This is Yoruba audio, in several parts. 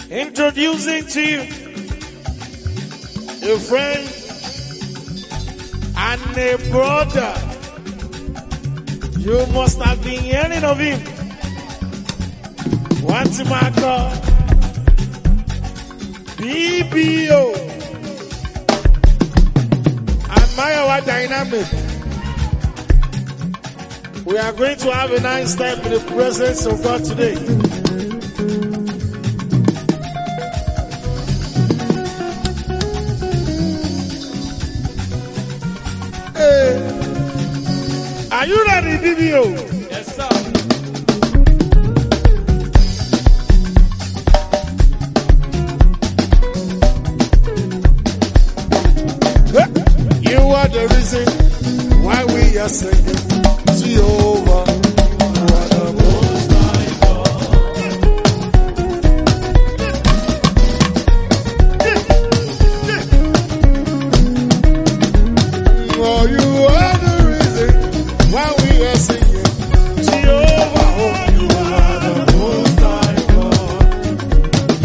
Introducing to you a friend and a brother. You must have been hearing of him. What's my call? BBO. Admire our dynamic. We are going to have a nice time in the presence of God today. Hey. Are you ready, BBO? Yes, sir. You are the reason why we are singing Jehovah. You are the most high God. Oh, you are the reason why we are singing Jehovah. Oh, you are the most high God.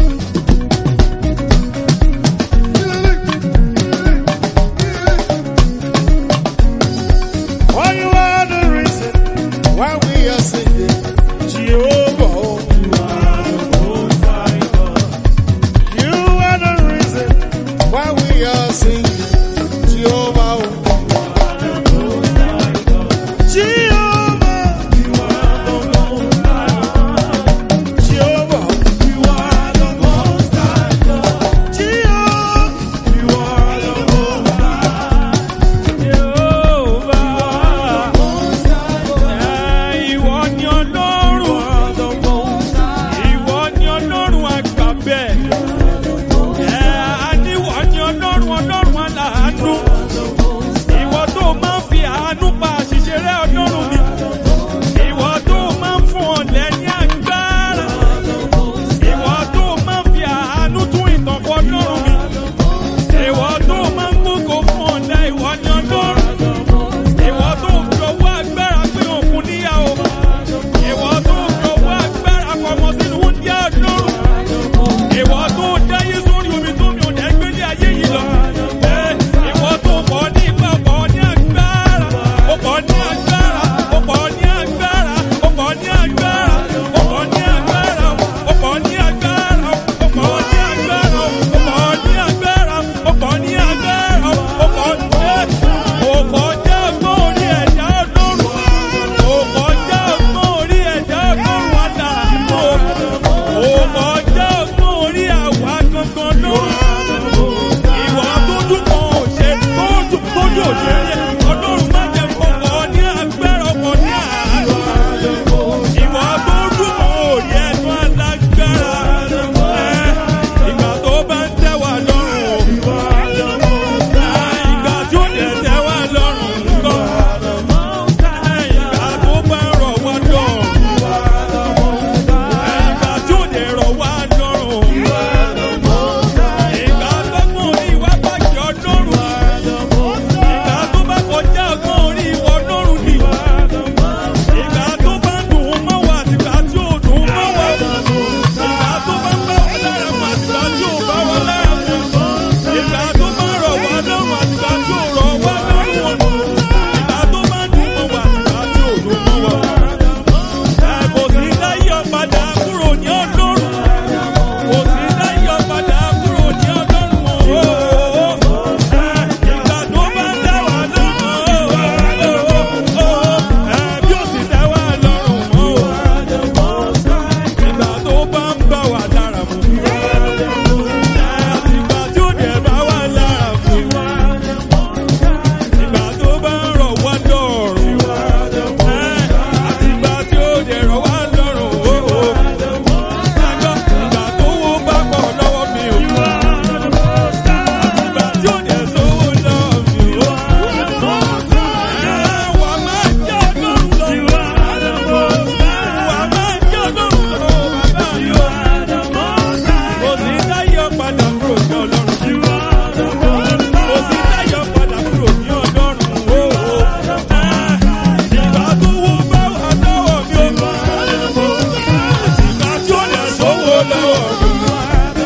Oh, you are the reason why we are singing Jehovah. Oh, you are the most high God. You are the reason why we are singing Jehovah. Oh, you are the most high God. Jehovah. You are the most high God. Jehovah. You are the most high God. Jehovah. You are the most Ìwọ ni Ọlọ́run. Ìwọ ni Ọlọ́run àgbà bẹ́ẹ̀. Àníwọ̀ ni Ọlọ́run Ọlọ́run aláàánú. Ìwọ tó máa ń fi àánú pa àṣìṣe rẹ̀ Ọlọ́run mi. Ìwọ tó máa ń fún ọ̀lẹ ní agbára. Ìwọ tó máa ń fi àánú tún ìtàn kọ Ọlọ́run mi. Ìwọ tó máa ń gbógo fún ọ̀lẹ ìwọ ni Ọlọ́run. Ìwọ tó fi ọwọ́ agbára pé òkun níyàwó. Ìwọ tó fi ọwọ́ agbára pamọ́ sínú oúnjẹ Ọlọ́run. Ìwọ tó dáyé sórí omi tó mi ò dẹ́ gbé ní ayé yìí lọ. Ẹ, Ìwọ tó pọ̀ ní ipa pọ̀ ní agbára. Ó pọ̀ ní agbára. Ó pọ̀ ní agbára. Ó pọ̀ ní agbára. Ó pọ̀ ní agbára. Ó pọ̀ ní agbára. Ó pọ̀ ní agbára. Ó pọ̀ ní agbára. Ó pọ̀ ní agbára. Ó pọ̀ ní Ó kọjá ọgbọ́n orí ẹ̀dá Ọlọ́run. Ó kọjá ọgbọ́n orí ẹ̀dá Ọlọ́run àdàlú. Ó kọjá ọgbọ́n orí àwa gangan lọ́rùn. Ìwà tó dùn kan ò ṣe tó dùn tó dùn ò ṣe rí. Ọlọ́run má jẹ́ fọkọ̀ ní agbára ọkọ̀ ní àárọ̀. Ìwà tó dùn kan ò rí ẹnu alágbára. Ẹ, Ìgbà tó bá ń tẹ́ wa lọ́rùn. Ìgbà tí ó dẹ̀ tẹ́ wa lọ́rùn ńkọ́. Ìgbà tó bá ń rọ̀ wá lọ́rùn. Ìgbà tí ó dẹ̀ rọ̀ wá lọ́rùn. Ìgbà tọ́gbọ́n orí wa bá jẹ́ ọlọ́run. Ìgbà tó bá kọjá ọgbọ́n orí ìwọ ọlọ́run ni. Ìgbà tó bá dùn ún mọ́ wa àtìgbà tí ò dùn ún mọ́ wa. Ìgbà tó bá ń bá wa lára mu àtìgbà tí ò bá wa lára mu. Ìgbà tó bá ń rọ̀ wá lọ́rùn àtìgbà tí ò rọ̀ wá lọ́rùn. Ìgbà tó bá dùn mọ́ wa àtìgbà tí ò dùn mọ́ wa. Ẹ kò sí láyé ọ̀padà kúrò ní ọlọ́run. Kò sí láyé ọ̀padà kúrò ní ọlọ́run. Ìgbà tó bá dá wa lọ́rùn. Bí ó sì dá wa lọ́rùn mọ́. Ìgbà tó bá ń bá wa lára mu. Ìgbà tí ó dẹ̀ bá wa lára mu. Ìgbà tó bá ń rọ̀ wá lọ́rùn. Àtìgbà tí ó dẹ̀ rọ̀ wá lọ́rùn. Ìgbà tó wó bá pọ̀ lọ́wọ́ mi ò. Àtìgbà tí ó dẹ̀ sówó lọ́wọ́ mi ò. Wà á máa jẹ́ ọlọ́run lọ. Wà á máa jẹ́ ọlọ́run lọ. Bàbá mi ò. Kò sí táyọ̀ padà kúrò ní ọlọ́run. Kò sí táyọ̀ padà kúrò ní ọlọ́run. Ìgbà tó wó bá wà lọ́wọ́ mi ò. Ìgbà tí ó dẹ̀ sówó lọ́wọ́ mi.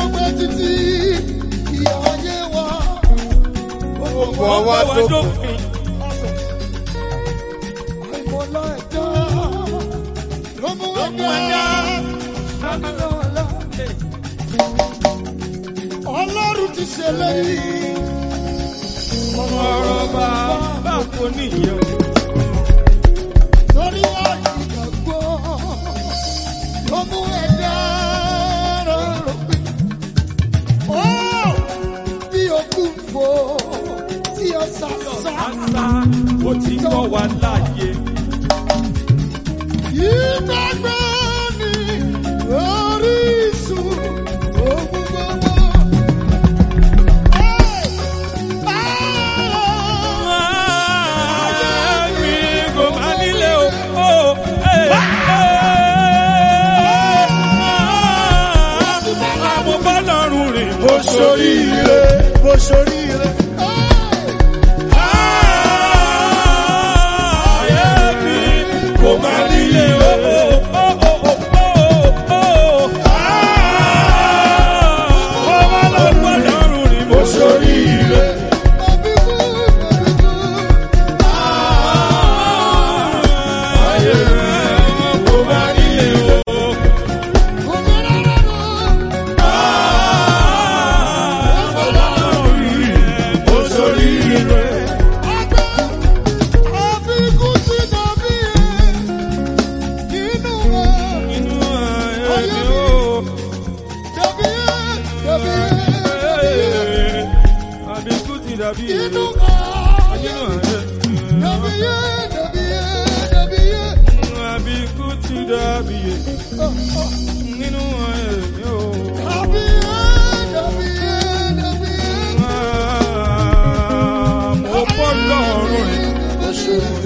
pẹ́ títí ìyá ayé wa. Ó Ó bọ̀ bọ̀ wá wá wá dópin. dópin. àìmọ̀lá ẹ̀dá ló mú Ọmọ ẹ̀dá. ẹ̀dá. Ọlọ́run ti ṣèlérí. Ọ̀rọ̀ bàbá kò níyẹn o. Lórí àìgbàgbọ́ ló mú ẹ̀dá rọrùn. Ó bí okùn fò tí ó sàṣà. Àṣà ó ti kọ́ wa láàyè. Ìgbàgbọ́ ni orísun ohun gbogbo. Àmì kò má nílé o. Ó, ẹ̀, ẹ̀. Àmọ́ bọ́lọ́run rìn bó Bó ṣorí ire, bó ṣorí ire. Ayé mi kò má nílé o. Ó, ó, ó, ó, ó, ó. Bọ́lọ́run rìn bó Bó ṣorí ire. ayé rẹ̀ kò má nílé o. Bó ṣorí ire. Inú ayé mi o. Àbíkú ti dàbí nínú ayé. Àbíkú ti dàbí nínú ayé mi o. Mo bọ́ lọ́rùn rẹ̀.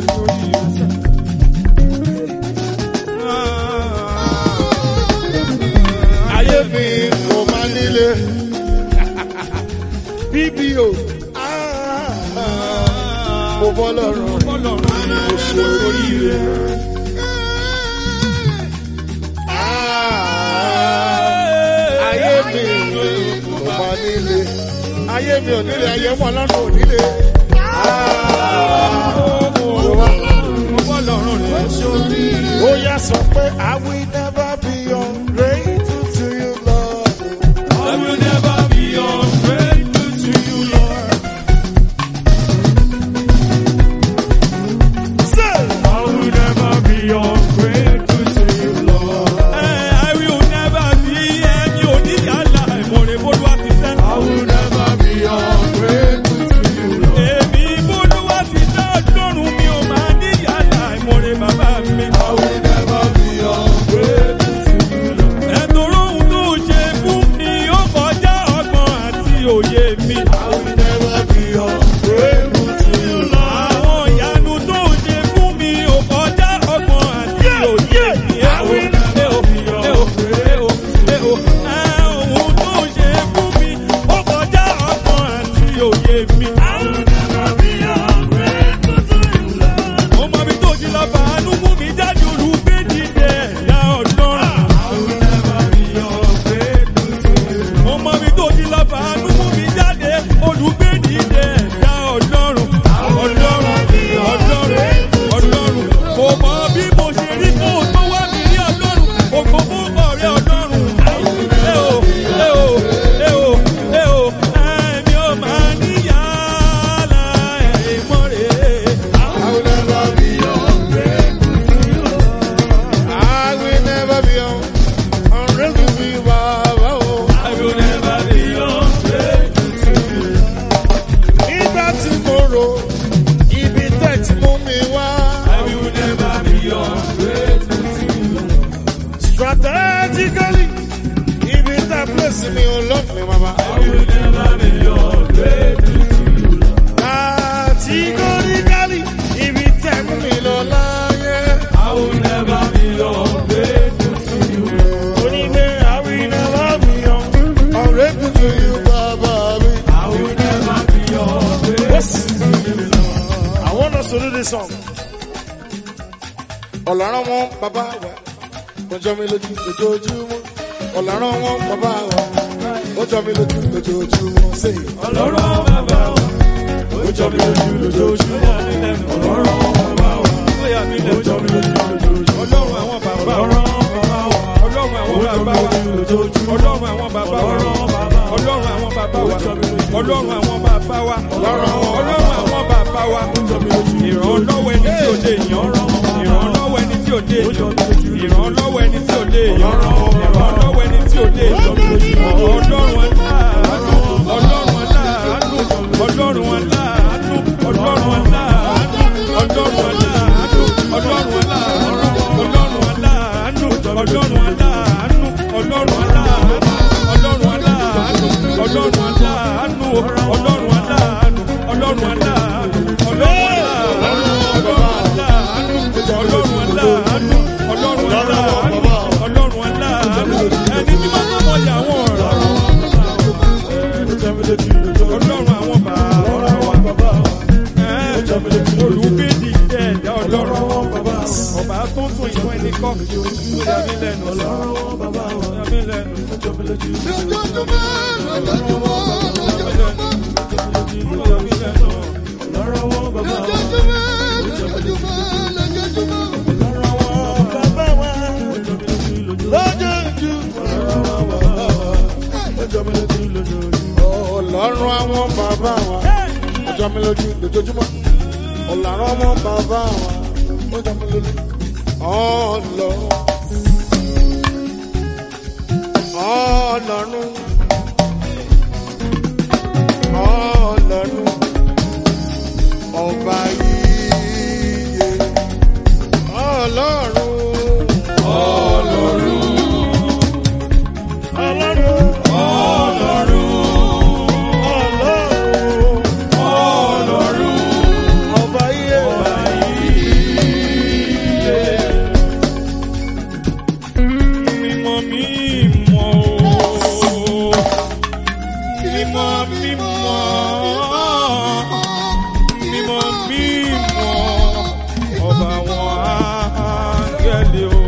Ayé mi kò má nílé. BBO. Mo bọ́ lọ́rùn rẹ̀. Bọ́ lọ́rùn rẹ̀. Mo ṣe oríire. Ayé mi kò má nílé. Ayé mi ò nílé, ayé wọn lọ́rùn ò nílé. Mo bọ́ lọ́rùn rẹ̀. Ó yá sọ pé I will never be ungrateful to you, Lord. I will never be ungrateful to you, Lord. Say, I will never be ungrateful to you, Lord. I will never be ẹni oníyàlá ìmọ̀rẹ́ bólúwa ti sẹ́. I will never be ungrateful to you, Lord. Èmi bólúwa ti sẹ́ ọlọ́run mi ò máa níyàlá ìmọ̀rẹ́ bàbá mi. I will never be ungrateful to you, Lord. Ẹ̀tọ́rọ̀ ohun tó ṣe fún mi ó kọjá ọgbọ́n àti òye mi. I will never be ungrateful to you, Lord. Àwọn ìyanu tó ṣe fún mi ò kọjá ọgbọ́n àti òye mi. Àwọn ẹ ò ẹ ò ẹ ò ẹ ò ohun tó ṣe fún mi ó kọjá ọgbọ́n àti òye mi. I will never be ungrateful to you, Lord. Mo mọ ibi tó ti lọ fàánú mú mi jáde olùgbé dìde ẹ̀dá ọlọ́run. I will never be ungrateful to you. Mo mọ ibi tó ti lọ fàánú mú mi jáde olùgbé dìde ẹ̀dá ọlọ́run. Ọlọ́run ọlọ́run ọlọ́run. Kò mọ bí mo ṣe rí kó o tó wá mi rí ọlọ́run. Ògo fún ọ̀rẹ́ ọlọ́run. Ẹ o ẹ o ẹ o ẹ o ẹ̀mí ò máa níyàrá ẹ̀mọ́ rẹ̀. I will never be I will never be ungrateful to you, Baba. oh. I will never be ungrateful to you. Nígbà tí mo rò ibi tẹ̀ tí mú mi wá. I will never be ungrateful to you. Strategically, ibi tẹ̀ place mi ò lọ mi, Baba. I will never be ungrateful to you. Categorically, ibi tẹ̀ mú mi lọ láyé. I will never be ungrateful to you. Onígbé I will never be ungrateful to you, Baba mi. I will never be ungrateful Yes. to you. I want us to do this song. Ọ̀làrán wọn bàbá wa, kọjọ́ mi lójú ojoojúmọ́. Ọ̀làrán wọn bàbá wa, ó jọ mi lójú lójoojúmọ́ sí i. ọlọ́run bàbá wa ó jọ mi lójú lójoojúmọ́ ọlọ́run bàbá wa ó yà mí lẹ́nu ó jọ mi lójú lójoojúmọ́ ọlọ́run àwọn bàbá wa ọlọ́run àwọn bàbá wa ọlọ́run àwọn bàbá wa ọlọ́run àwọn bàbá wa ọlọ́run àwọn bàbá wa ọlọ́run àwọn bàbá wa ìrànlọ́wọ́ ẹni tí ò lè yàn ìrànlọ́wọ́ ẹni tí ò lè yàn ìrànlọ́wọ́ ẹni tí ò lè yàn ìrànlọ́wọ́ ẹni tí ò lè yàn ọlọ́run aláàánú ọlọ́run aláàánú ọlọ́run aláàánú ọlọ́run aláàánú ọlọ́run aláàánú ọlọ́run aláàánú ọlọ́run aláàánú ọlọ́run aláàánú ọlọ́run aláàánú ọlọ́run aláàánú ọlọ́run aláàánú ọlọ́run aláàánú ọlọ́run aláàánú ọlọ́run aláàánú ọlọ́run aláàánú ọlọ́run aláàánú ẹni tí wọ́n tó mọ̀ yà wọ́n rà ọlọ́run àwọn bàbá olùgbèdì ẹ̀dá ọlọ́run ọba tó tún ìfún ẹni kọ́ ó yà mí lẹ́nu ó yà mí lẹ́nu lójoojúmọ́ lójoojúmọ́ lójoojúmọ́ ó yà mí lẹ́nu. lójoojúmọ́ lójoojúmọ́. Ọlọ́run àwọn bàbá wa, ó jọ mi lójú lójoojúmọ́. Ọlọ́run àwọn bàbá wa, ó jọ mi lójú. Ọlọ́run. Ọlọ́run. Ọlọ́run. Ọba yíyẹ. Ọlọ́run. Ọlọ́run. Ọlọ́run. Ọlọ́run. Ọba yíyẹ. Mímọ́ mímọ́ o. Mímọ́ mímọ́. Mímọ́ mímọ́. Ọba àwọn áńgẹ́lì o.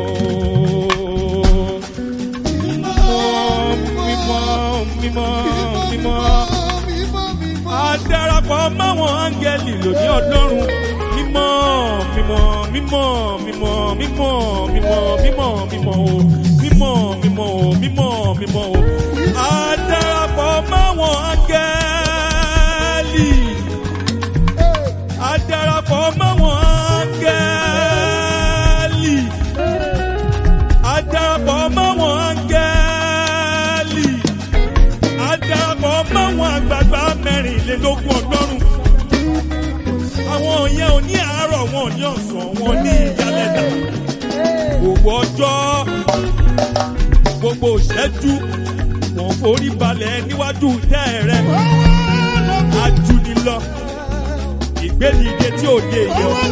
Mímọ́ mímọ́ mímọ́ mímọ́. A darapọ̀ máwọn áńgẹ́lì lòdì ọlọ́run. Mímọ́ mímọ́ mímọ́ mímọ́ mímọ́ mímọ́ mímọ́ mímọ́ o. Mímọ́ mímọ́ o mímọ́ mímọ́ o. A darapọ̀ máwọn áńgẹ́lì. A darapọ̀ máwọn áńgẹ́lì. A darapọ̀ máwọn áńgẹ́lì adarapọ̀ máwọn àgbààgbà mẹ́rìnlélógún ọlọ́run. Àwọn yẹn ò ní àárọ̀ wọn ò ní ọ̀sán wọn ní ìyálẹ̀dà. Gbogbo ọjọ́ gbogbo ìṣẹ́jú wọn forí balẹ̀ níwájú tẹ́ rẹ̀. Ajúnilọ ìgbédìde tí ò dé èèyàn.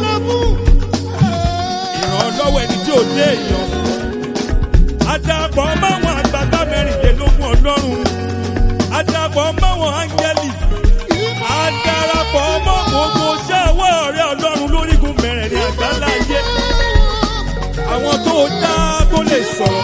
Ìrànlọ́wọ́ ẹni tí ò dé èèyàn. Adarapọ̀ máwọn àgbààgbà mẹ́rìnlélógún ọlọ́run adarapọ̀ mọ́wọn áńgẹ́lì adarapọ̀ mọ́ gbogbo iṣẹ́ ọwọ́ rẹ̀ ọlọ́run lórígun mẹ́rẹ̀ẹ̀rin àgbáńlá ayé àwọn tó dá tó lè sọ̀rọ̀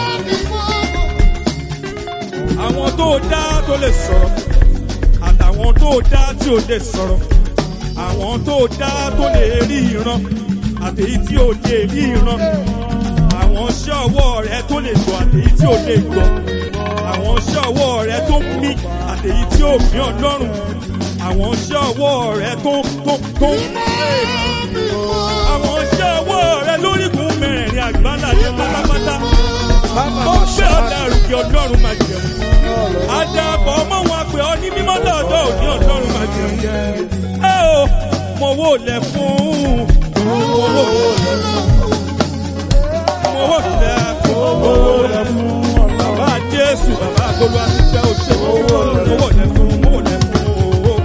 àwọn tó dá tó lè sọ̀rọ̀ àtàwọn tó dá tí ò lè sọ̀rọ̀ àwọn tó dá tó lè rí ìran àtèyí tí ò lè rí ìran àwọn iṣẹ́ ọwọ́ rẹ̀ tó lè gbọ́ àtèyí tí ò lè gbọ́ àwọn iṣẹ́ ọwọ́ rẹ tó ń mí àtèyí tí ó mí ọlọ́run àwọn iṣẹ́ ọwọ́ rẹ tó tó tó ń pè àwọn iṣẹ́ ọwọ́ rẹ lórígun mẹ́rẹ̀ẹ̀rin àgbáńlá ní pátápátá tó ń gbé ọ̀dà àrùkẹ́ ọlọ́run máa jẹun àdàbọ̀ ọmọ wọn pè ọ́ ní mímọ́ lọ́dọ̀ òní ọlọ́run máa jẹun ẹ o mo wò lẹ̀ fún mo wò lẹ̀ fún mo wò lẹ̀ fún mo wò lẹ̀ fún bàbá jésù bàbá agolo àtijọ́ òṣè owó owó lẹ fún owó lẹ fún owó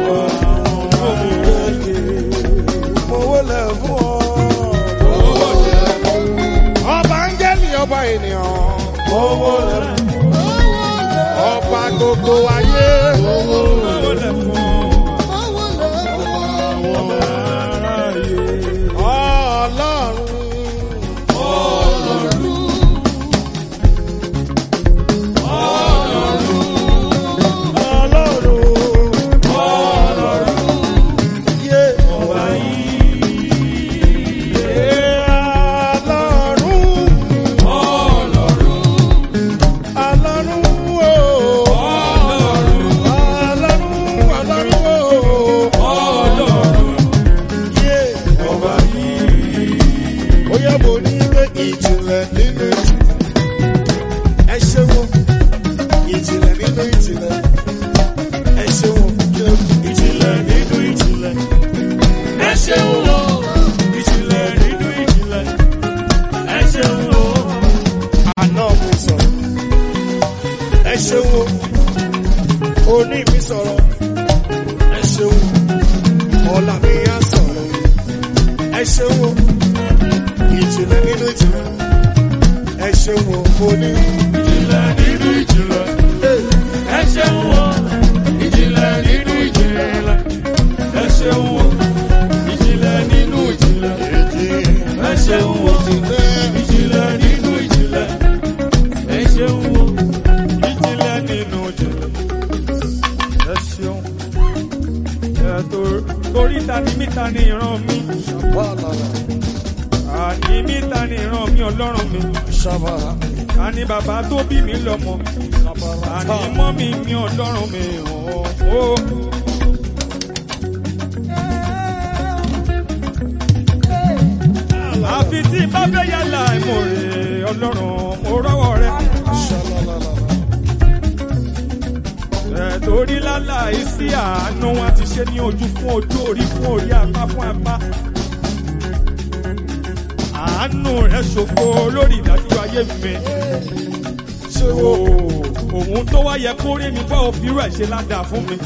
Owó lẹ̀ fún ọ. owó lẹ Ọba áńgẹ́lì ọba ènìyàn. Owó lẹ̀ fún ọba gbogbo ayé. owó lẹ fún Ọlọ́run. nínú ìjìnlẹ̀. Ẹ ṣe wo ìjìnlẹ̀ nínú ìjìnlẹ̀. Ẹ ṣe wo ìjìnlẹ̀ nínú ìjìnlẹ̀. ẹ ṣeun o ìjìnlẹ̀ nínú ìjìnlẹ̀ ẹ ṣeun o. Àná mi sọ̀rọ̀. Ẹ ṣe wo òní mi sọ̀rọ̀. Ẹ ṣe wo ọ̀la mi yá sọ̀rọ̀. Ẹ ṣe wo ìjìnlẹ̀ nínú ìjìnlẹ̀. Ẹ ṣe wo òní. ìjìnlẹ̀ nínú ìjìnlẹ̀ ẹ ṣeun o ìjìnlẹ̀ nínú ìjìnlẹ̀ ẹ ṣeun o ìjìnlẹ̀ nínú ìjìnlẹ̀ ẹ ṣeun o ìjìnlẹ̀ nínú ìjìnlẹ̀ ẹ ṣeun o ìjìnlẹ̀ nínú ìjìnlẹ̀ ẹ ṣeun. Ẹ tó- torí ta ni mí ta ni ìran mi àní mí ta ni ìran mi ọlọ́run mi àní bàbá tó bí mi lọ́mọ àní mọ́mí mi ọlọ́run mi ọ̀hún. àfi tí bá fẹ́ yàrá ìmọ̀rẹ́ ọlọ́run mo rọ́wọ́ rẹ. Ẹ torí láláì sí àánú wọn ti ṣe ní ojú fún ojú orí fún orí apá fún apá. Àánú rẹ̀ ṣògo lórí ìdájọ́ ayé mi. Ooo, Òun tó wá yẹ kó rí mi bá òfin rẹ̀ ṣe ládàá fún mi.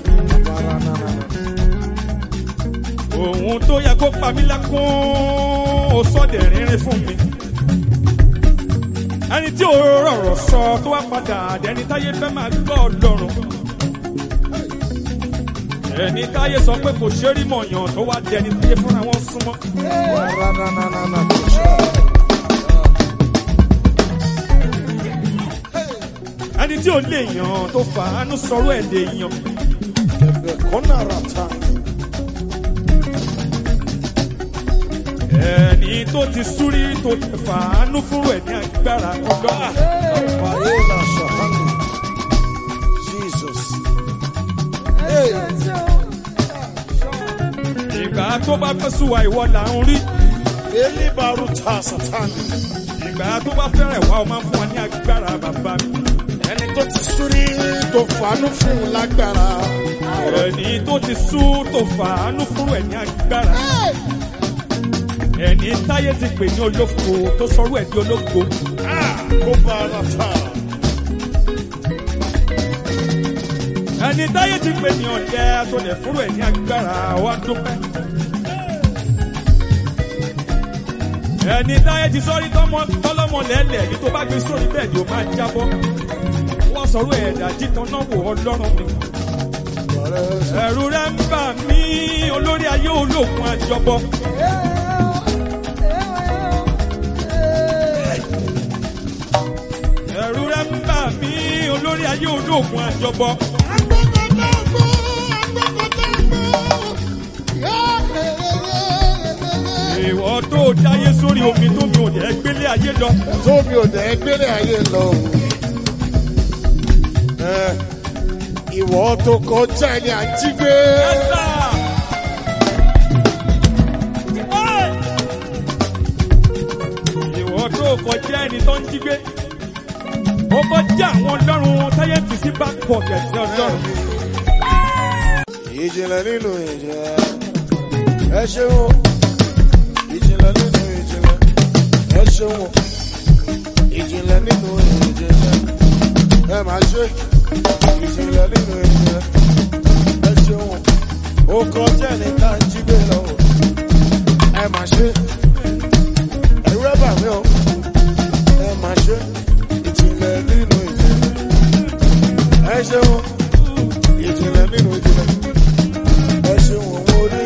Òun tó yẹ kó pa mí lẹ́kún ó sọ́dẹ̀ rínrín fún mi. Ẹni tí ò rọ̀rọ̀ sọ tó wá padà dẹni táyé fẹ́ máa gbọ́ ọlọ́run. Ẹni táyé sọ pé kò ṣe rí mọ̀yàn tó wá dẹni táyé fúnra wọn súnmọ́. Ẹni tí ò lè yàn tó fàánú sọ̀rọ̀ ẹ̀ lè yàn. Ẹni tó ti súrí tó ti fàánú fún ẹ̀ ní agbára ọlọ́run. Jesus. Ìgbà tó bá fẹ́ sùn wá ìwọ là ń rí. Eli baruta satani. Ìgbà tó bá fẹ́rẹ̀ wá o máa ń fún wa ní agbára bàbá mi. Ẹni tó ti súrí tó fàánú fún un lágbára. Ẹni tó ti sú tó fàánú fún ẹ̀ ní agbára. Ẹni táyé ti pè ní olóko tó sọrú ẹ̀ di olóko. Kó barata. Ẹni táyé ti pè ní ọ̀dẹ tó lè fún ẹ̀ ní agbára wa dúpẹ́. Ẹni táyé ti sọ́rí tọ́lọ́mọ lẹ́lẹ̀ ní tó bá gbé sórí bẹ́ẹ̀ ni ó máa jábọ́. Wọ́n sọ̀rọ̀ ẹ̀dá jítan náà wò ọlọ́run mi. Ẹ̀rù rẹ̀ ń bà mí olórí ayé olóògùn àjọbọ. Ẹ̀rù rẹ̀ ń bà mí olórí ayé olóògùn àjọbọ. Ìwọ tó dáyé sórí omi tó mi ò dẹ̀ gbélé ayé lọ. Tóbi ò dẹ̀ gbélé ayé lọ. Ẹ, Ìwọ tó kọjá ẹni à ń jí gbé. Ẹ̀sà! Ìwọ tó kọjá ẹni tó ń jí gbé. Ó kọjá àwọn ọlọ́run táyé tì sí back pocket ní ọlọ́run. Ìjìnlẹ̀ nínú ìjìnlẹ̀. Ẹ ṣeun o. Ìjìnlẹ̀ nínú ìjìnlẹ̀. Ẹ ṣeun o. Ìjìnlẹ̀ nínú ìjìnlẹ̀. Ẹ máa ṣe. Ìjìnlẹ̀ nínú ìjìnlẹ̀. Ẹ ṣeun o. Ó kọjá ẹni tá a jí gbé lọ. Ẹ máa ṣe. Ẹ̀rú ẹ̀ bà mí o. Ẹ máa ṣe. Ìjìnlẹ̀ nínú ìjìnlẹ̀. Ẹ ṣeun o. Ìjìnlẹ̀ nínú ìjìnlẹ̀. Ẹ ṣeun òun orí.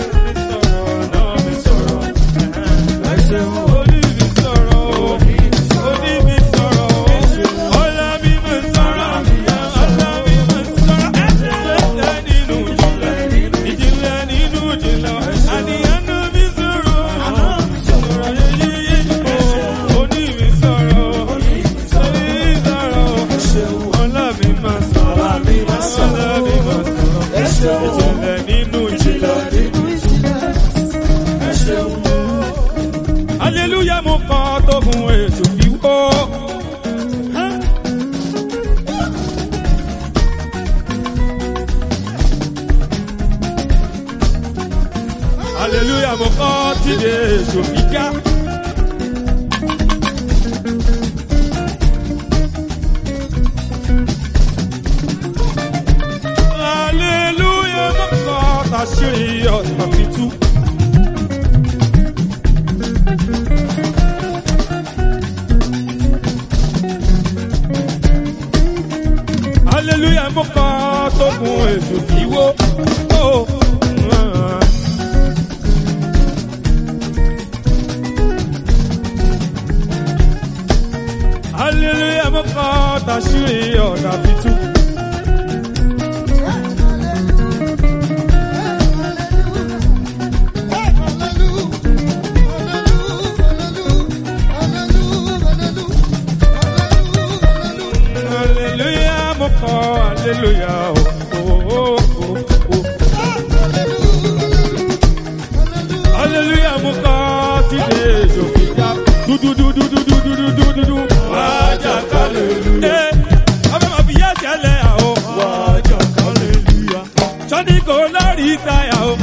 èso fi já. Hallelujah, mọ́kàn tàṣírí ọ̀tà fi tú. Hallelujah, mọ́kàn tó gun èso kì í wó. Oh, ah. Hallelujah, mọ́kàn tàṣírí ọ̀tà fi tú. Hallelujah, mọ́kàn hallelujah. Oh, oh, oh, oh. Hallelujah, mọ́kàn tí lè jòkè já. Dúdúdúdúdúdúdúdúdú. Wájà hallelujah. Ọbẹ̀ máa fi yá jẹ́lẹ̀ àwọ̀. Wájà hallelujah. Sọ́ni kò lórí táyà o.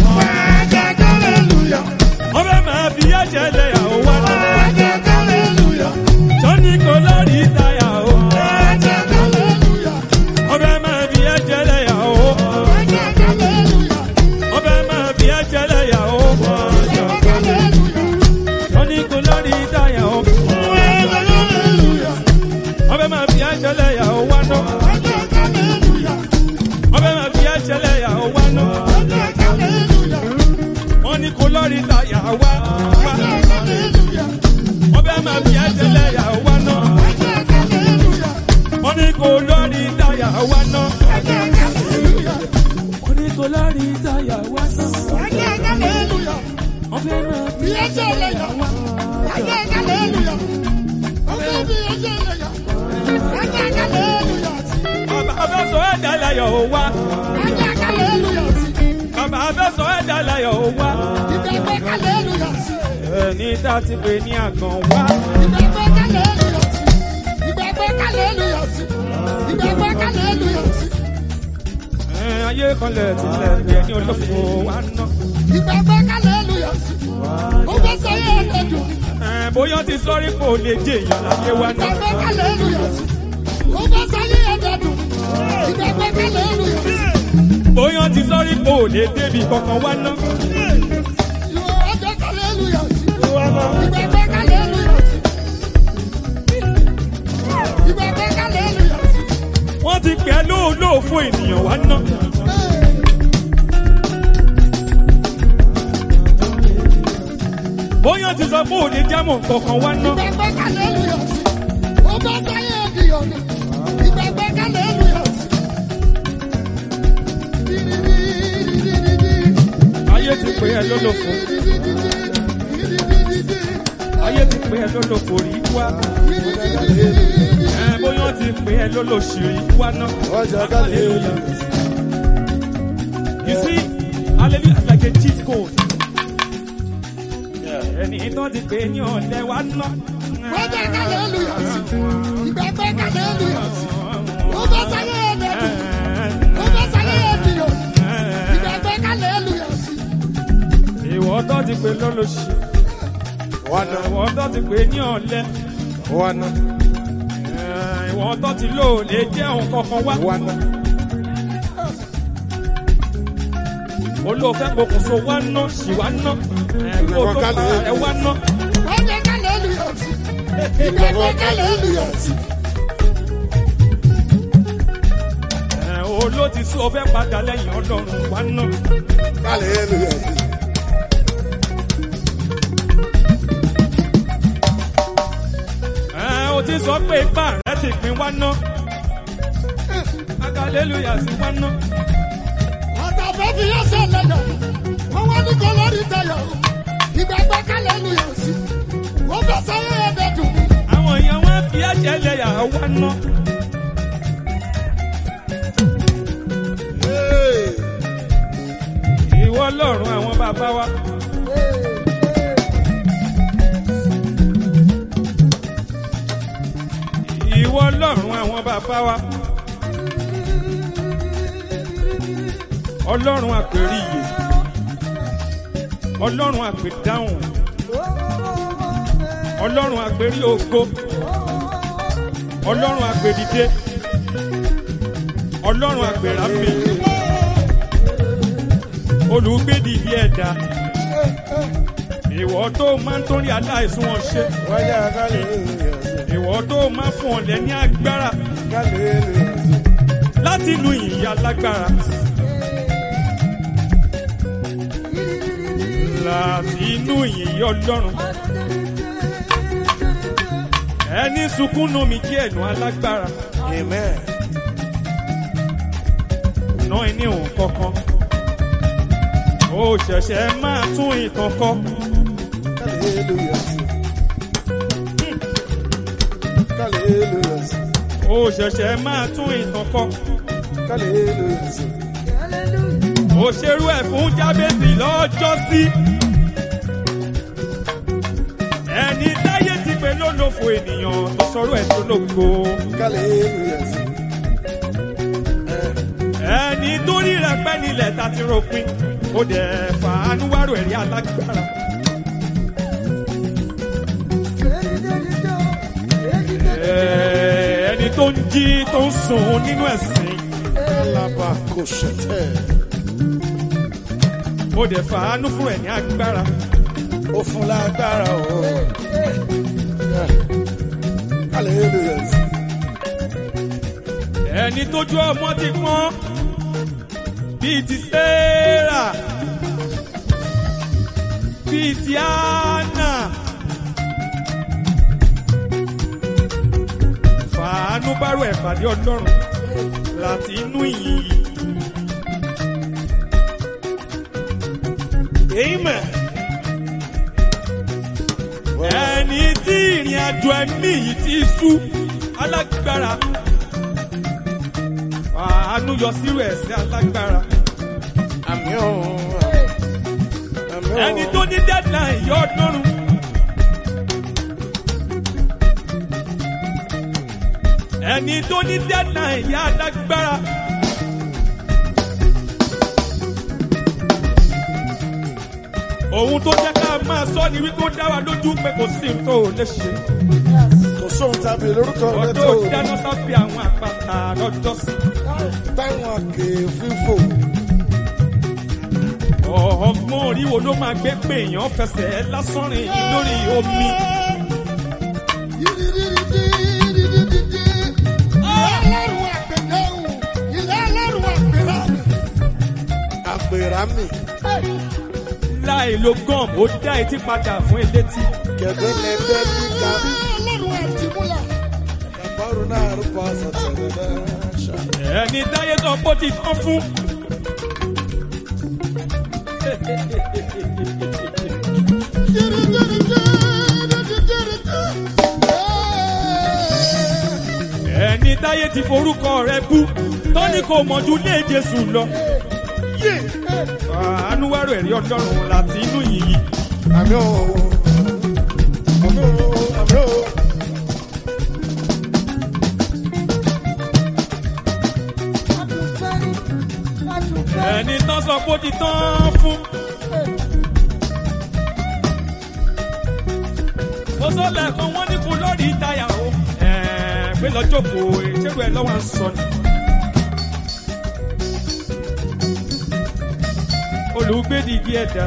Ọbẹ̀ máa fi yá jẹ́lẹ̀ àwọ̀ wá náà. Sọ́ni kò lórí táyà o. Ọbẹ̀ máa fi yá jẹ́lẹ̀ àwọ̀. Ọbẹ̀ máa fi yá jẹ́lẹ̀ àwọ̀. Sọ́ni kò lórí táyà o. Ọbẹ̀ máa fi yá jẹ́lẹ̀ àwọ̀ wá náà. Ọbẹ̀ máa fi yá jẹ́lẹ̀ àwọ̀ wá náà. Wọ́n ní kò lórí táyà wá. wá. Ọbẹ̀ máa fi yá jẹ́lẹ̀ àwọ̀ wá náà. Wọ́n ní kò lórí táyà wá náà. Wọ́n ní kò lórí táyà wá náà. Ọbẹ̀ máa fi yá jẹ́lẹ̀ àwọ̀ wá. Bàbá fẹ́ sọ ẹ̀dá láyọ̀ ó wá. Bàbá fẹ́ sọ ẹ̀dá láyọ̀ ó wá. Ẹni tá a ti pè ní àgàn wá. Ẹ, Ayé kanlẹ̀ tilẹ̀ ní ẹni olófo wá ná. Ẹ, Bóyá ti sọ́rí kò lè jẹ èèyàn láyé wá ná. Bóyá ti sọ́rí kò lè débi kankan wá ná. Wọ́n ti pẹ́ lóòlóò fún ènìyàn wá ná. Bóyá ti sọ pé òde jámọ̀ kankan wá ná. Ayé ti pè ẹ́ lólòfo. Ayé ti pè ẹ́ lólòfo rí wá. Ẹ, Bóyá ti pè ẹ́ lólòṣìírí wá ná. Hallelujah. You see, hallelujah is like a cheat code. Ẹni tó ti pè ní ọ̀lẹ́ wá ná. Ìwọ tó ti pè lólòṣì. Ìwọ tó ti pè ní ọ̀lẹ́. Ìwọ tó ti lò lè jẹ́ òun kankan wá. Olóòfẹ́ pokùnso wá ná, sì wá ná. Ẹ̀kọ́ tó pa ẹ wá ná. Ẹ̀, Oló ti sún ọfẹ́ padà lẹ́yìn ọlọ́run wá ná. Ẹ̀, O ti sọ pé ipá rẹ̀ ti pín wá ná. Hallelujah sí wá ná. Àwọn èèyàn wá fi ẹ̀jẹ̀ lẹ́yà wá ná. Ìwọ ọlọ́run àwọn bàbá wa. Ìwọ ọlọ́run àwọn bàbá wa. Ọlọ́run àpèríyè. Ọlọ́run àpèdáhùn. ọlọ́run àgbèrí ògo ọlọ́run àgbèdìde ọlọ́run àgbèràmì olùgbèdìdì ẹ̀dá ìwọ tó máa ń torí aláìsùn wọn ṣe Wáyà hallelujah sí. ìwọ tó máa ń fún ọ̀lẹ́ ní agbára Hallelujah sí. láti lu ìyá lágbára láti inú ìyìn ọlọ́run ẹni sunkún nù mí kí ẹnu alágbára Amen. ná ẹni òun kankan ó ṣẹ̀ṣẹ̀ máa tún ìtàn kọ Hallelujah sí. Hallelujah sí. ó ṣẹ̀ṣẹ̀ máa tún ìtàn kọ Hallelujah sí. ó ṣerú ẹ̀ fún jábẹ́sì lọ́jọ́ sí ẹni táyé ti pè lólòfò ènìyàn tó sọ̀rọ̀ ẹ̀ tó lóko Hallelujah sí. ẹni tó rí rẹ̀ pẹ́ nílẹ̀ ta ti ròpin ó dẹ̀ fàánú wárò ẹ̀rí alágbára. Ẹ, ẹni tó ń jí tó ń sùn nínú ẹ̀sìn Alaba kò ṣẹ̀tẹ̀. ó dẹ̀ fàánú fún ẹ̀ ní agbára. Ó fún lágbára o. Hallelujah sí. ẹni tójú ọmọ ti pọ́n bíi ti Sẹ́rà bíi ti Áánà. fàánú bárò ẹ̀ pàdé ọlọ́run láti inú ìyìn yìí. Amen. ẹni tí ìrìn àjò ẹ̀mí yìí ti sú alágbára àánú yọ sírò ẹ̀sìn alágbára Àmì ọ̀hún. Àmì ọ̀hún. ẹni tó ní deadline yọ ọdúnrún ẹni tó ní deadline yá alágbára ohun tó jẹ́ ká máa sọ ni wípé ó dá wa lójú pé kò sí ohun tó lè ṣe. Kò sóhun tàbí lórúkọ rẹ ọdún tó ò dáná sábẹ́ àwọn àpáta lọ́jọ́ sí. táwọn àkè fífò. ọgbọ́n orí wo ló máa gbé pé èèyàn fẹsẹ̀ lásán rìn lórí omi. Àpèrà mi, láì lo gum ó dá etí padà fún elétí. kẹ̀kẹ́ lẹ́gbẹ́ níta. Kàbárù náà rúbọ àṣàtẹ̀lẹ̀ náà ṣá. ẹni táyé sọ pé ó ti tán fún. ẹni táyé ti forúkọ rẹ bú tó ní kò mọ̀jú lé Jésù lọ. àánú wárò ẹ̀rí ọlọ́run láti inú yìí. Àmì ọ̀hún. Àmì ọ̀hún. Àmì ọ̀hún. ẹni tán sọ pé ó ti tán fún. mo sọ lẹ́ẹ̀kan wọ́n ní kó lórí táyà o. ẹ̀ẹ́ pé lọ́jọ́ kò ṣerú ẹ lọ́wọ́ à ń sọ ni. olùgbé dìdí ẹ̀dá.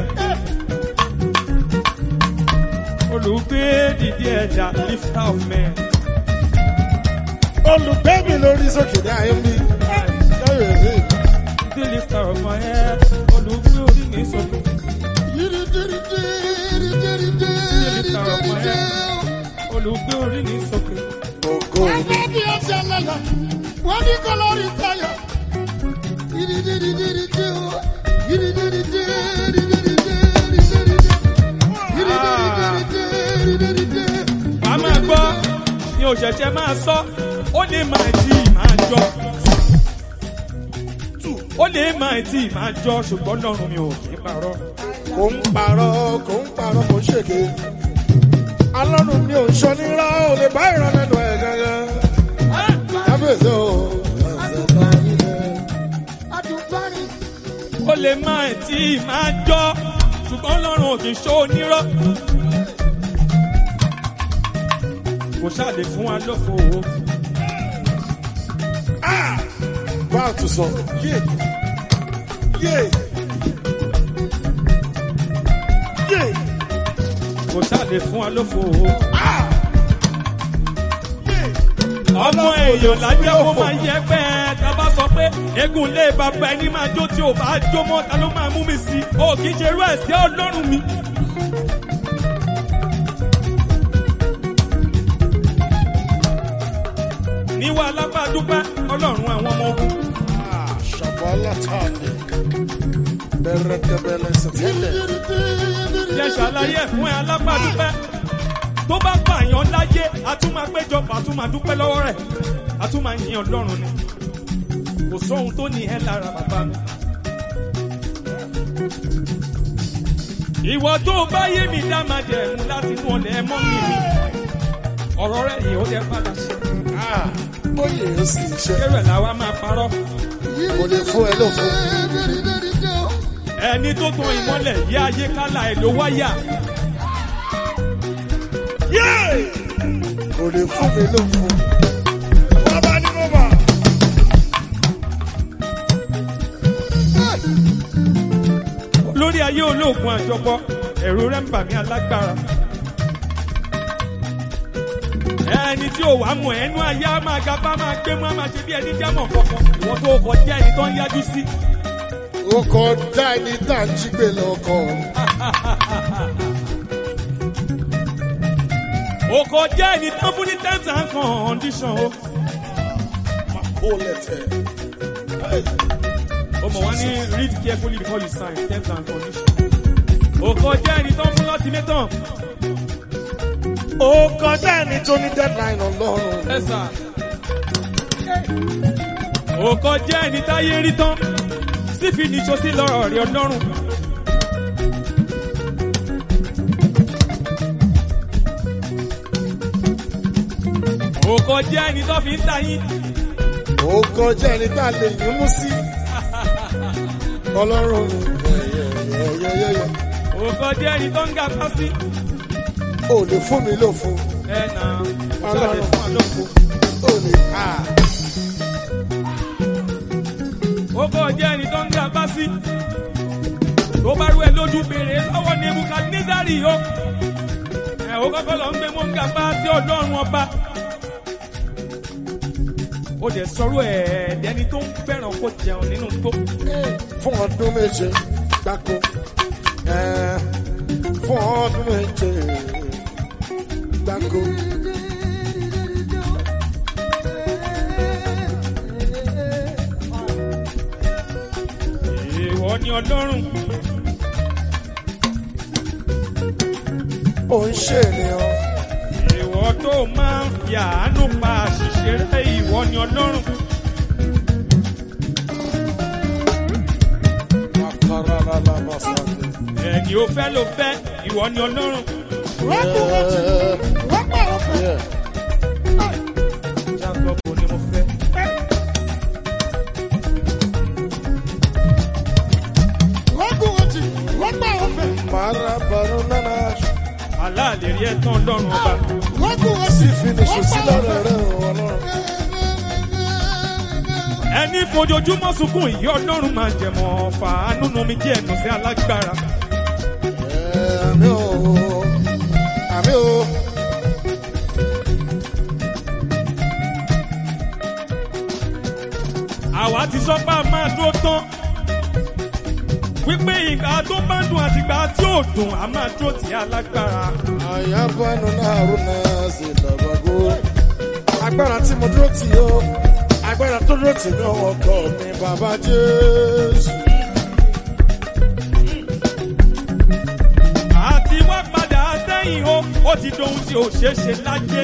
olùgbé dìdí ẹ̀dá lift of men. Olùgbé mi lórí sókè ní ayé mi. Káyọ̀ sí. the lifter of my head. olùgbé orí mi sọ̀tún. olùgbé orí mi sọ̀tún. Ògo mi. Wọ́n ní kọ́ lórí táyà. wà á máa gbọ́ ni òṣèṣẹ́ máa sọ ó lè máa tí ì máa jọ ó lè máa tí ì máa jọ ṣùgbọ́n lọ́rùn mi ò kì í parọ́ Kò ń parọ́, kò ń parọ́, kò ń ṣèké. Alọ́run mi ò ń ṣọ nírọ́, ò lè bá ìrànlẹ́nu ẹ̀ gangan. Kábíyèsí o. ó lè máa tí ì máa jọ ṣùgbọ́n lọ́rùn ò kì í ṣó onírọ́ kò ṣáà lè fún wa lófo o. báà tún sọ yé yé yé kò ṣáà lè fún wa lófo o. yé. ọmọ èèyàn lájẹ́ kó máa yẹ bẹ́ẹ̀ tá a bá sọ pé eégún lé bàbá ẹni máa jó tí ò bá jó mọ́ ta ló máa mú mi sí i o kì í ṣe irú ẹ̀ sí ọlọ́run mi. níwá alábàdúpẹ́ ọlọ́run àwọn ọmọ ogun Shabala tande. Berekebele setele. jẹ́ ṣàlàyé ẹ̀ fún ẹ alábàdúpẹ́ tó bá pààyàn láyé a tún máa péjọpọ̀ a tún máa dúpẹ́ lọ́wọ́ rẹ̀ a tún máa yin ọlọ́run ni kò sóhun tó ní ẹ lára bàbá mi. ìwọ tó bá yé mi dá máa jẹ ẹ̀mú láti inú ọ̀lẹ́ mọ́ mi mi ọ̀rọ̀ rẹ̀ yìí ó jẹ́ padà ṣe Ah, bóyè ó sì ṣe. kéré làwa máa parọ́ Kò lè fún ẹ lófo. ẹni tó tan ìmọ́lẹ̀ yí ayé kálá ẹ̀ ló wáyà Yé! Kò lè fún mi lófo. Bàbá ni mo bà. lórí ayé olóògùn àjọpọ ẹ̀rù rẹ̀ ń bà mí alágbára. ẹni tí ò wá mọ̀ ẹnu ayé á máa ga bá máa gbé mọ́ á máa ṣe bí ẹni jámọ̀ kankan ìwọ́n tó kọjá ẹni tó ń yájú sí. Ó kọjá ẹni tá à ń jí gbé lọ́kọ̀. ó kọjá ẹni tó fún ní terms and condition o. Ó lẹ̀tẹ̀. ó mọ̀ wá ní read carefully before you sign terms and condition. ó kọjá ẹni tó fún ultimatum. Ó kọjá ẹni tó ní deadline ọlọ́run. ẹ sà. ó kọjá ẹni táyé rí tán sífi níṣó sí lọ́rọ̀ rí ọlọ́run. ó kọjá ẹni tó fi ń ta yín. Ó kọjá ẹni tá a lè yín mú sí. Ọlọ́run yẹ̀yẹ̀yẹ̀yẹ̀. ó kọjá ẹni tó ń ga pásí. Ó lè fún mi lófo. ẹ nà ṣáàlẹ̀ fún àlọ́kù. Ó lè ká. ó kọjá ẹni tó ń ga pásí. tó bá rú ẹ lójú béèrè lọ́wọ́ ní nebukadnezari o. ẹ ó kọ́kọ́ lọ ń gbé mọ́ ń ga pásí ọlọ́run ọba. ó dẹ̀ sọ̀rọ̀ ẹ̀ẹ́dẹ́ni tó ń fẹ́ràn kó jẹun nínú tó. Fún ọdún méje gbáko. Ẹ, Fún ọdún méje gbáko. ìwọ ni ọlọ́run Ó ń ṣe ènìyàn. ìwọ tó máa ń fi àánú pa àṣìṣe rẹ ìwọ ni ọlọ́run Akararabasande. ẹni ó fẹ́ ló fẹ́ ìwọ ni ọlọ́run Yeah. jacob ni mo fẹ́. Marabaru nana. aláàlè rí ẹ̀tàn ọlọ́run ọba Sì finiṣu sí lọ́rọ̀ rẹ̀ ọlọ́run. ẹni fojoojúmọ́ sunkún ìyá ọlọ́run máa jẹ̀mọ́ fàánú nu mi jẹ́ ẹ̀nù sí alágbára Ẹ, Àmì o. Àmì o. àwa ti sọ pé a máa dúró tán wípé ìgbà tó bá dùn àti ìgbà tí ò dùn a máa dúró tì í alágbára. Àyàbánu náà rú náà sí dàgbàgbó. Agbára tí mo dúró tì ó. Agbára tó dúró tì mí ọkọ mi bàbá Jésù. àti wá padà sẹ́yìn o ó ti dohun tí ò ṣeé ṣe láyé.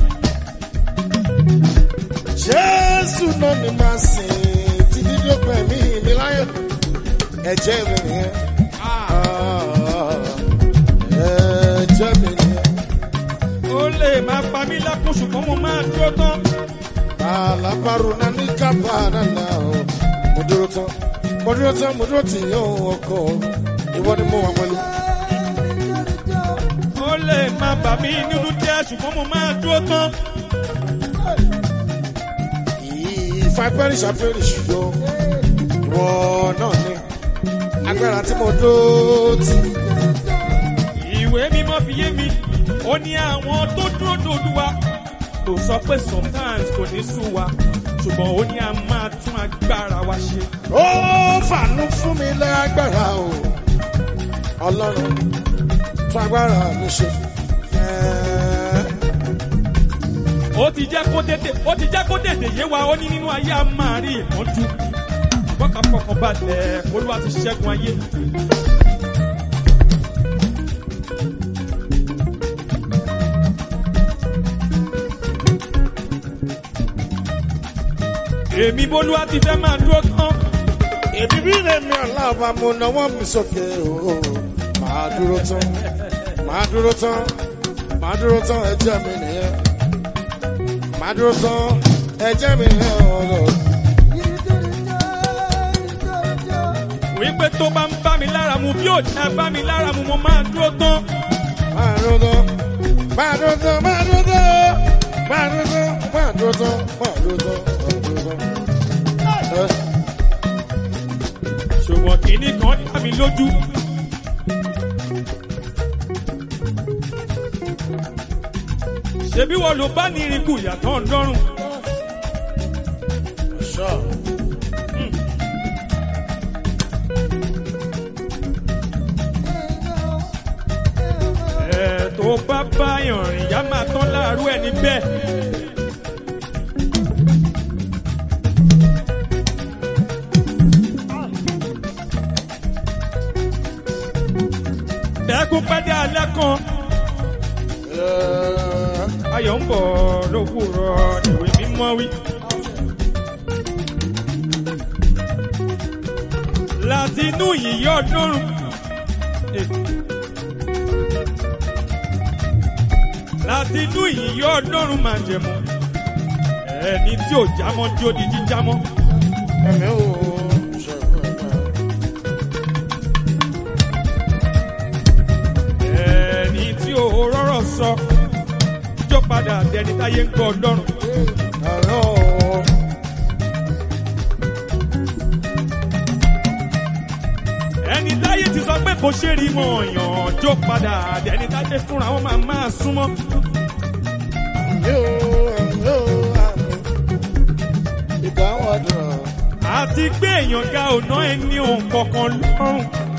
Jésù náà ni màá sìn tí dídí ó pẹ̀ mí mi láyọ̀. Ẹ̀jẹ̀ mi nìyẹn. Ah, Ẹ̀jẹ̀ mi nìyẹn. ó lè máa pa mí lákùn ṣùgbọ́n mo máa dúró tán. Alábàárò náà ní kábà nànà o. Mo dúró tán. Mo dúró tán, mo dúró tì yín o ọkọ. Ìwọ ni mo wà pẹ̀lú. ó lè máa bà mí nínú jẹ́ ṣùgbọ́n mo máa dúró tán. If I perish, I perish, yo. Ìwọ náà ni agbára tí mo dó tì. ìwé mímọ́ fi yé mi ó ní àwọn tó dúró dòdúwa kò sọ pé sometimes kò ní sú wa ṣùgbọ́n ó ní a máa tún agbára wa ṣe. Ó fàánú fún mi lágbára o. Ọlọ́run tún agbára mi ṣe. Ẹ́ẹ́. ó ti jẹ́ kó tètè ó ti jẹ́ kó tètè yé wa ó ní nínú ayé a máa rí ìmọ́jú bọ́kà fọkàn balẹ̀ olúwa ti ṣẹ́gun ayé. èmi bólúwa ti fẹ́ máa dúró tán Èmi bí lèmi ọ̀làbà mo náwó mi sókè o. Màá dúró tán, màá dúró tán, màá dúró tán ẹjẹ́ mi nìyẹn. Màá dúró tán ẹjẹ́ mi nìyẹn ọ̀rọ̀. wípé tó bá ń bá mi lára mu bí ò jẹ́ bá mi lára mu mo máa dúró tán. Màá dúró tán, màá dúró tán, màá dúró tán, màá dúró tán, màá dúró tán, màá dúró tán, màá dúró tán. Ẹ ṣùgbọ́n kìíní kan dá mi lójú. ṣebí wọn ló bá ní irinku ìyàtọ̀ ńlọ́rùn. Sure. ẹ̀ tó bá báyàn rìn yá máa tán láàárọ̀ ẹni bẹ́ẹ̀. ẹkún pẹ́dẹ́ alẹ́ kan Ẹ ayọ̀ ń bọ̀ lówùrọ̀ ìwé mímọ́ wí. láti inú yìnyín ọdúnrún. Eh. láti inú yìnyín ọdúnrún máa jẹ̀mú. ẹni tí ò jámọ́ tí ó di jíjámọ́. ẹ̀mí ò ṣe fún ẹ̀mí. ẹni tí ò rọ́rọ̀ sọ. jó padà dẹni táyé ń gbọ́ ọdọ́run. Àlọ́ ẹni táyé ti sọ pé kò ṣe rí mọ ọyàn jó padà ẹni táyé fúnra wọn máa máa súnmọ́. ẹ̀mí ò ẹ̀mí ò àmì. Ìdáhùn àdúrà. àti gbé èèyàn ga ọ̀nà ẹni òun kankan lọ́rùn.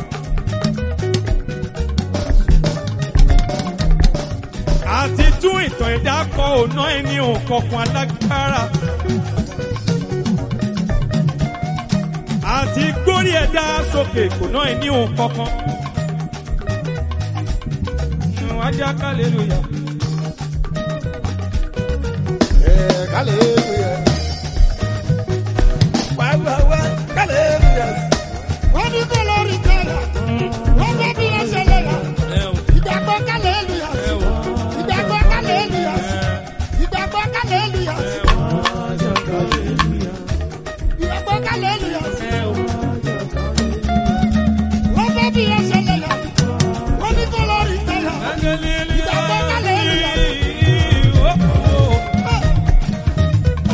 àti tún ìtàn ẹ̀dá kọ ọ̀nà ẹni òun kankan alágbára. àti gbórí ẹ̀dá sókè kò ná ẹni òun kankan. wájà kálẹ̀lúyà. Ẹ̀ hallelujah. Wá wá wá hallelujah. wọ́n ní kó lórí tẹ̀lé wọ́n fẹ́ bí wọ́n ṣe lè yà ìgbàgbọ́ kálẹ̀ èlùyà sí ìgbàgbọ́ kálẹ̀ èlùyà sí ìgbàgbọ́ kálẹ̀ èlùyà sí ìgbàgbọ́ kálẹ̀ èlùyà sí wọ́n fẹ́ bí wọ́n ṣe lè yà wọ́n ní kó lórí tẹ̀lé ìgbàgbọ́ kálẹ̀ èlùyà sí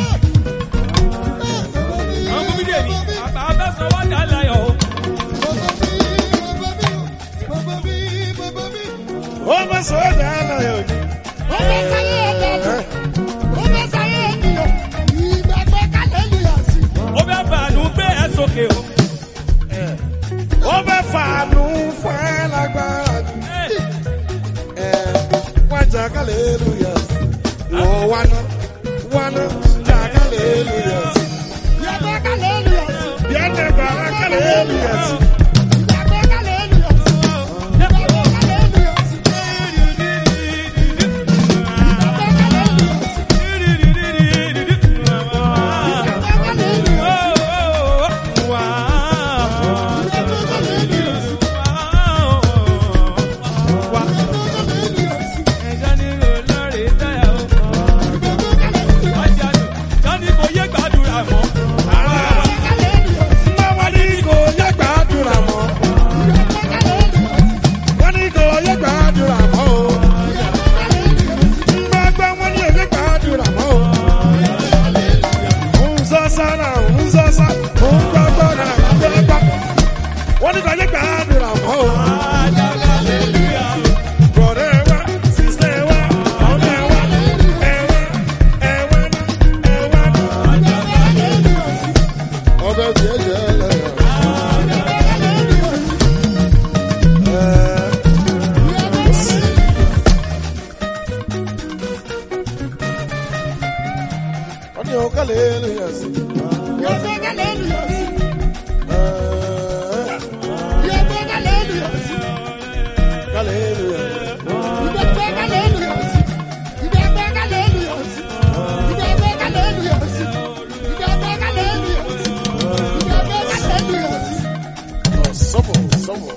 hallelujah sí. Yóò gbé hallelujah sí. Eh, Yóò gbé hallelujah sí. hallelujah. Ìgbà gbé hallelujah sí. Ìgbà gbé hallelujah sí. Ìgbà gbé hallelujah sí. Ìgbà gbé hallelujah sí. Ìgbà gbé hallelujah sí. sọ́mọ̀ sọ́mọ̀.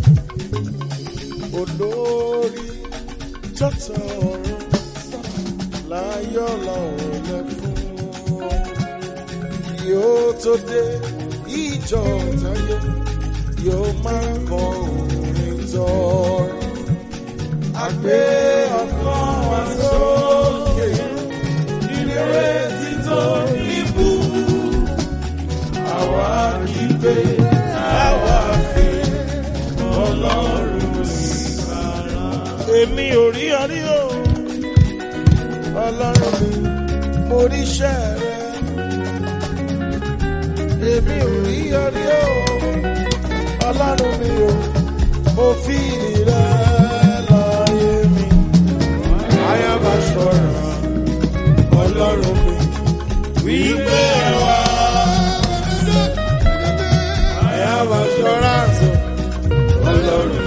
olórí tọ́tọ̀ ọ̀run láyọ̀ lọ́rùn lẹ fún ọ. yóò tó dé ìjọ táyé yóò máa kọ orin tọrọ. àgbé ọkàn wa sókè ìrètí tó níbù. àwa kì í gbé àwa fi ọlọ́run sí ara. èmi ò rí ọrí o ọlọ́run mi mo rí iṣẹ́ rẹ. èmi ò rí ọrí o ọlọ́run mi o mo fi ìrẹ láyé mi. ayaba ṣọ́ra ọlọ́run mi wípé ẹ wá. I have assurance. Ọlọ́run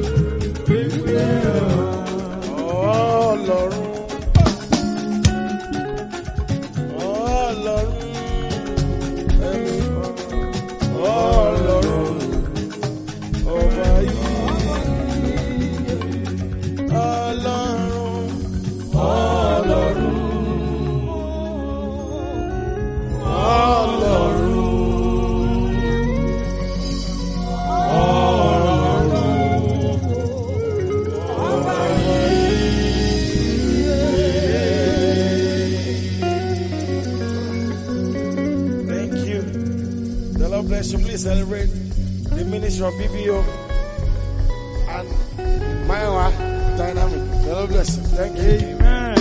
Ọlọ́run Ọlọ́run ẹni Ọlọ́run ọba yìí Ọlọ́run Ọlọ́run Ọlọ́run. Thank you. The Lord bless you. Please celebrate the ministry of BBO and Maiwa Dynamic. The Lord bless you. Thank you. Amen.